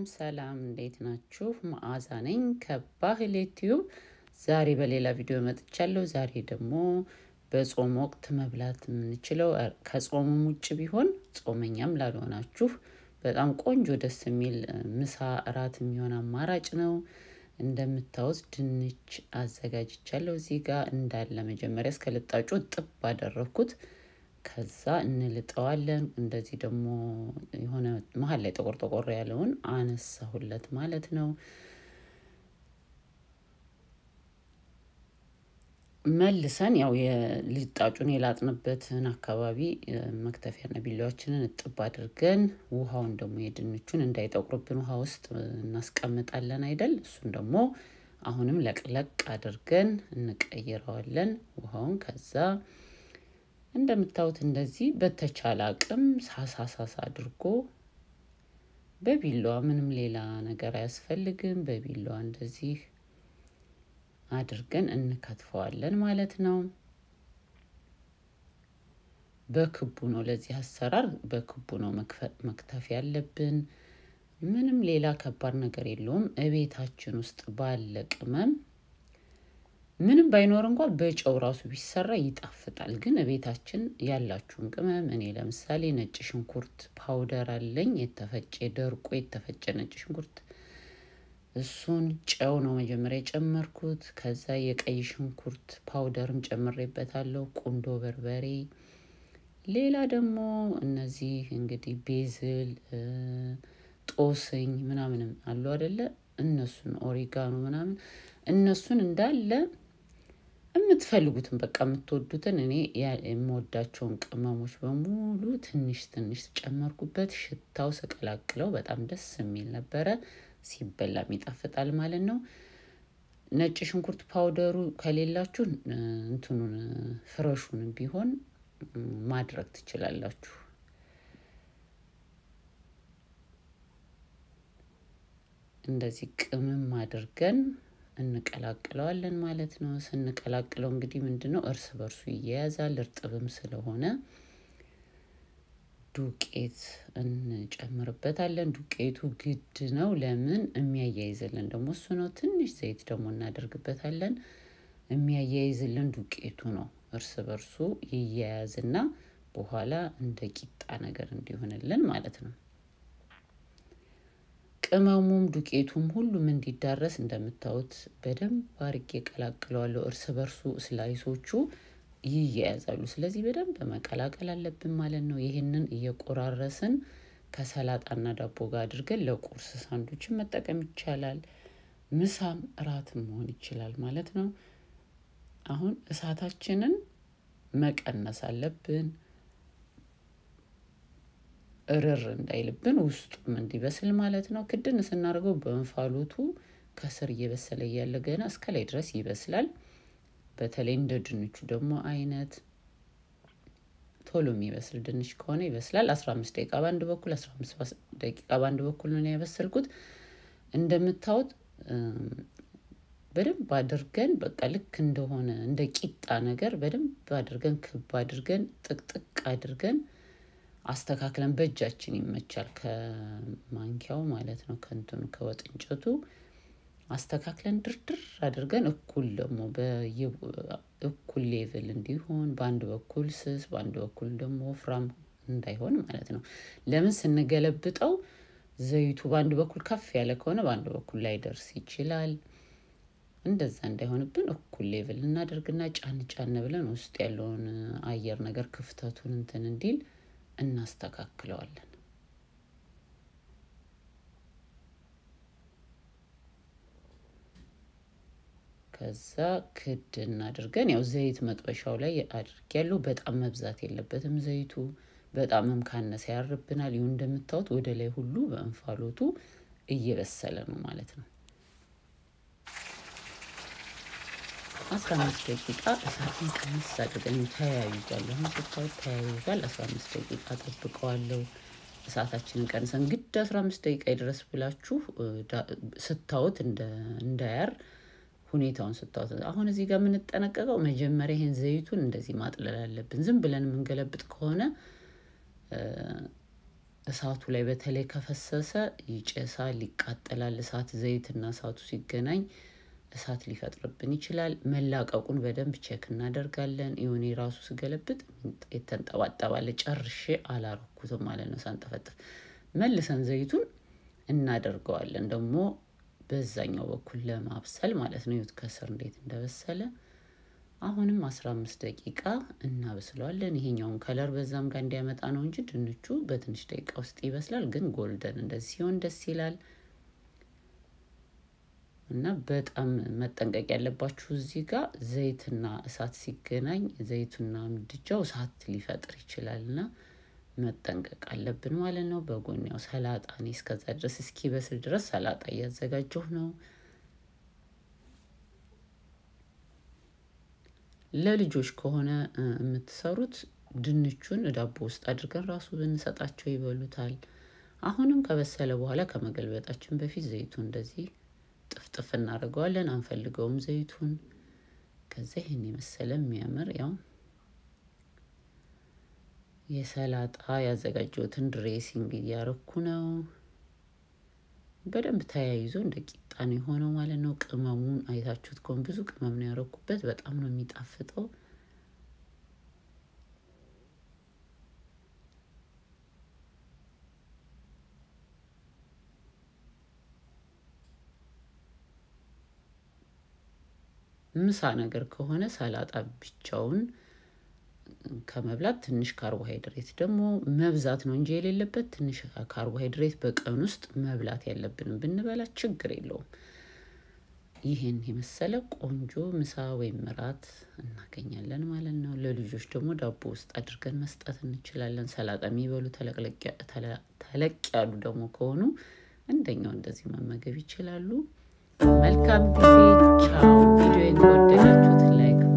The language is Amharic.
ሰላም እንዴት ናችሁ? መዓዛ ነኝ ከባህል ዩቲዩብ። ዛሬ በሌላ ቪዲዮ መጥቻለሁ። ዛሬ ደግሞ በጾም ወቅት መብላት የምንችለው ከጾሙም ውጭ ቢሆን ጾመኛም ላልሆናችሁ በጣም ቆንጆ ደስ የሚል ምሳ እራት የሚሆን አማራጭ ነው። እንደምታዩት ድንች አዘጋጅቻለሁ። እዚህ ጋር እንዳለ መጀመሪያ እስከ ልጣጩ ጥብ አደረግኩት። ከዛ እንልጠዋለን። እንደዚህ ደግሞ የሆነ መሀል ላይ ጠቆር ጠቆር ያለውን አነሳሁለት ማለት ነው። መልሰን ያው የልጣጩን የላጥንበትን አካባቢ መክተፊያና ቢላዋችንን እጥብ አድርገን ውሃውን ደግሞ የድንቹን እንዳይጠቁርብን ውሃ ውስጥ እናስቀምጣለን አይደል? እሱን ደግሞ አሁንም ለቅለቅ አድርገን እንቀይረዋለን ውሃውን ከዛ እንደምታዩት እንደዚህ በተቻለ አቅም ሳሳ ሳሳ አድርጎ በቢላዋ ምንም ሌላ ነገር አያስፈልግም። በቢላዋ እንደዚህ አድርገን እንከትፈዋለን ማለት ነው። በክቡ ነው ለዚህ አሰራር በክቡ ነው መክተፍ ያለብን። ምንም ሌላ ከባድ ነገር የለውም። እቤታችን ውስጥ ባለ ቅመም ምንም ባይኖር እንኳ በጨው ራሱ ቢሰራ ይጣፍጣል። ግን ቤታችን ያላችሁን ቅመም እኔ ለምሳሌ ነጭ ሽንኩርት ፓውደር አለኝ፣ የተፈጨ ደርቆ የተፈጨ ነጭ ሽንኩርት እሱን ጨው ነው መጀመሪያ የጨመርኩት። ከዛ የቀይ ሽንኩርት ፓውደርም ጨምሬበታለሁ፣ ቁንዶ በርበሬ፣ ሌላ ደግሞ እነዚህ እንግዲህ ቤዝል ጦስኝ ምናምንም አሉ አደለ? እነሱን ኦሪጋኖ ምናምን እነሱን እንዳለ የምትፈልጉትን በቃ የምትወዱትን እኔ የምወዳቸውን ቅመሞች በሙሉ ትንሽ ትንሽ ጨመርኩበት። ሽታው ስቀላቅለው በጣም ደስ የሚል ነበረ። ሲበላም ይጣፍጣል ማለት ነው። ነጭ ሽንኩርት ፓውደሩ ከሌላችሁ እንትኑን ፍረሹን ቢሆን ማድረግ ትችላላችሁ። እንደዚህ ቅመም አድርገን እንቀላቅለዋለን ማለት ነው። ስንቀላቅለው እንግዲህ ምንድን ነው እርስ በርሱ ይያያዛል። እርጥብም ስለሆነ ዱቄት እንጨምርበታለን። ዱቄቱ ግድ ነው። ለምን የሚያያይዝልን ደግሞ እሱ ነው። ትንሽ ዘይት ደግሞ እናደርግበታለን። የሚያያይዝልን ዱቄቱ ነው። እርስ በርሱ ይያያዝና በኋላ እንደ ቂጣ ነገር እንዲሆንልን ማለት ነው። ቅመሙም ዱቄቱም ሁሉም እንዲዳረስ እንደምታዩት በደንብ አርጌ ቀላቅለዋለሁ። እርስ በርሱ ስላይሶቹ ይያያዛሉ። ስለዚህ በደንብ መቀላቀል አለብን ማለት ነው። ይህንን እየቆራረስን ከሰላጣና ዳቦ ጋር አድርገን ለቁርስ ሳንዱችን መጠቀም ይቻላል። ምሳም እራትም መሆን ይችላል ማለት ነው። አሁን እሳታችንን መቀነስ አለብን እርር እንዳይልብን ውስጡም እንዲበስል ማለት ነው። ክድን ስናደርገው በእንፋሎቱ ከስር እየበሰለ እያለ ገና እስከ ላይ ድረስ ይበስላል። በተለይ እንደ ድንቹ ደግሞ አይነት ቶሎ የሚበስል ድንች ከሆነ ይበስላል። አስራ አምስት ደቂቃ በአንድ በኩል አስራ አምስት ደቂቃ በአንድ በኩል ነው ያበሰልኩት። እንደምታዩት በደንብ አድርገን በቃ ልክ እንደሆነ እንደ ቂጣ ነገር በደንብ አድርገን ክብ አድርገን ጥቅጥቅ አድርገን አስተካክለን በእጃችን ይመቻል። ከማንኪያው ማለት ነው ከንትኑ ከወጥ እንጨቱ አስተካክለን ድርድር አድርገን እኩል ደግሞ እኩል ሌቭል እንዲሆን በአንድ በኩል ስስ በአንድ በኩል ደግሞ ወፍራም እንዳይሆን ማለት ነው። ለምን ስንገለብጠው ዘይቱ በአንድ በኩል ከፍ ያለ ከሆነ በአንድ በኩል ላይደርስ ይችላል። እንደዛ እንዳይሆንብን እኩል ሌቭል እናደርግና ጫን ጫን ብለን ውስጥ ያለውን አየር ነገር ክፍተቱን እንትን እንዲል እናስተካክለዋለን። ከዛ ክድ እናድርገን ያው ዘይት መጥበሻው ላይ አድርጌያለሁ። በጣም መብዛት የለበትም ዘይቱ። በጣምም ካነሰ ያርብናል። ይሁን እንደምታዩት ወደ ላይ ሁሉ በእንፋሎቱ እየበሰለ ነው ማለት ነው። አስራ አምስት ደቂቃ እሳትን ቀንስ አድርገን ተያይዟል። አሁን ስታዩት ተያይዟል። አስራ አምስት ደቂቃ ጠብቀዋለሁ። እሳታችንን ቀንሰን ግድ አስራ አምስት ደቂቃ ይድረስ ብላችሁ ስታዩት እንዳያር ሁኔታውን ስታዩት። አሁን እዚህ ጋር የምንጠነቀቀው መጀመሪያ ይሄን ዘይቱን እንደዚህ ማጥለል አለብን። ዝም ብለን የምንገለብጥ ከሆነ እሳቱ ላይ በተለይ ከፈሰሰ ይጨሳል፣ ይቃጠላል። እሳት ዘይትና እሳቱ ሲገናኝ እሳት ሊፈጥርብን ይችላል። መላቀቁን በደንብ ቼክ እናደርጋለን። የሆነ ራሱ ስገለብጥ የተንጠባጠባለ ጨርሼ አላረኩትም ማለት ነው። ሳንጠፈጥፍ መልሰን ዘይቱን እናደርገዋለን ደግሞ በዛኛው በኩል ለማብሰል ማለት ነው። ይሁት ከስር እንዴት እንደበሰለ አሁንም አስራ አምስት ደቂቃ እናበስለዋለን። ይሄኛውን ከለር በዛም ጋር እንዲያመጣ ነው እንጂ ድንቹ በትንሽ ደቂቃ ውስጥ ይበስላል። ግን ጎልደን እንደዚህ ሲሆን ደስ ይላል እና በጣም መጠንቀቅ ያለባችሁ እዚህ ጋር ዘይትና እሳት ሲገናኝ ዘይቱና ምድጃው እሳት ሊፈጥር ይችላል እና መጠንቀቅ አለብን ማለት ነው። በጎን ያው ሰላጣ እኔ እስከዛ ድረስ እስኪበስል ድረስ ሰላጣ እያዘጋጀሁ ነው። ለልጆች ከሆነ የምትሰሩት ድንቹን ዳቦ ውስጥ አድርገን ራሱ ብንሰጣቸው ይበሉታል። አሁንም ከበሰለ በኋላ ከመገልበጣችን በፊት ዘይቱን እንደዚህ ጥፍጥፍ እናደርገዋለን። አንፈልገውም ዘይቱን። ከዛ ይህን የመሰለ የሚያምር ያው የሰላጣ ያዘጋጀሁትን ድሬሲንግ እያረኩ ነው። በደንብ ተያይዞ እንደ ቂጣ ነው የሆነው ማለት ነው። ቅመሙን አይታችሁት ከሆነ ብዙ ቅመም ነው ያረኩበት። በጣም ነው የሚጣፍጠው። ምሳ ነገር ከሆነ ሰላጣ ብቻውን ከመብላት ትንሽ ካርቦሃይድሬት ደግሞ መብዛት ነው እንጂ የሌለበት ትንሽ ካርቦሃይድሬት በቀን ውስጥ መብላት ያለብንም ብንበላ ችግር የለውም። ይህን የመሰለ ቆንጆ ምሳ ወይም እራት እናገኛለን ማለት ነው። ለልጆች ደግሞ ዳቦ ውስጥ አድርገን መስጠት እንችላለን። ሰላጣ የሚበሉ ተለቅ ያሉ ደግሞ ከሆኑ እንደኛው እንደዚህ መመገብ ይችላሉ። መልካም ጊዜ። ቻው። ቪዲዮ ከወደዳችሁት ላይክ